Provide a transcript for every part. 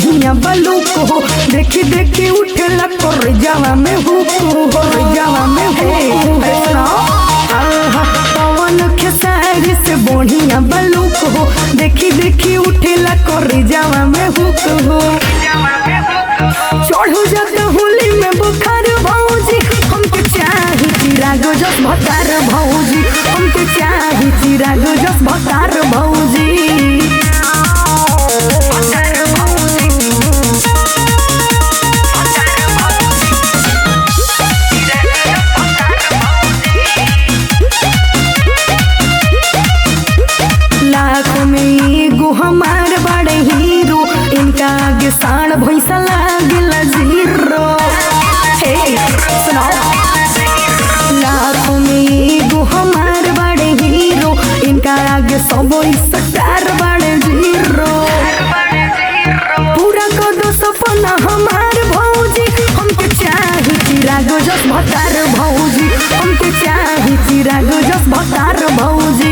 बढ़िया बलूक हो देखी देखी उठेला कर जावा में हुक हो कर जावा में हुक हो आहा, पवन खेसारी से बढ़िया बलूक हो देखी देखी उठेला कर जावा में हुक हो चढ़ू जाते होली में बुखार भौजी हमके चाही चिराग जस भतार भौजी हमके चाही चिराग जस भतार भौजी लाख में एगो हमार बड़े हीरो इनका आगे साण भैसा लागेला जीरो हे सुनाओ लाख में एगो हमार बड़े हीरो इनका आगे सब स्टार बड़े जीरो पूरा कर दो सपना हमार भौजी हमके चाही चिराग जस भतार भौजी हमके चाही चिराग जस भतार भौजी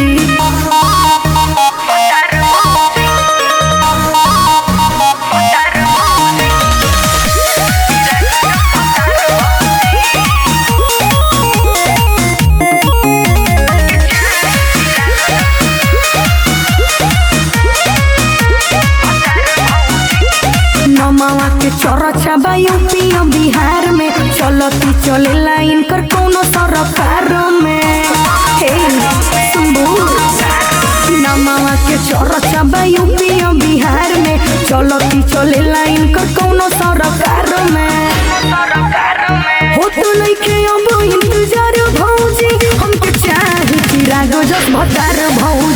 नमावा के चरचा बा यूपी और बिहार में चलती चले लाइन कर कोनो सरकार में हे सुनबू नमावा के चरचा बा यूपी और बिहार में चलती चले लाइन कर कोनो सरकार में हो तो नइखे अब इंतजार भौजी हमके चाही चिराग जस भतार भौजी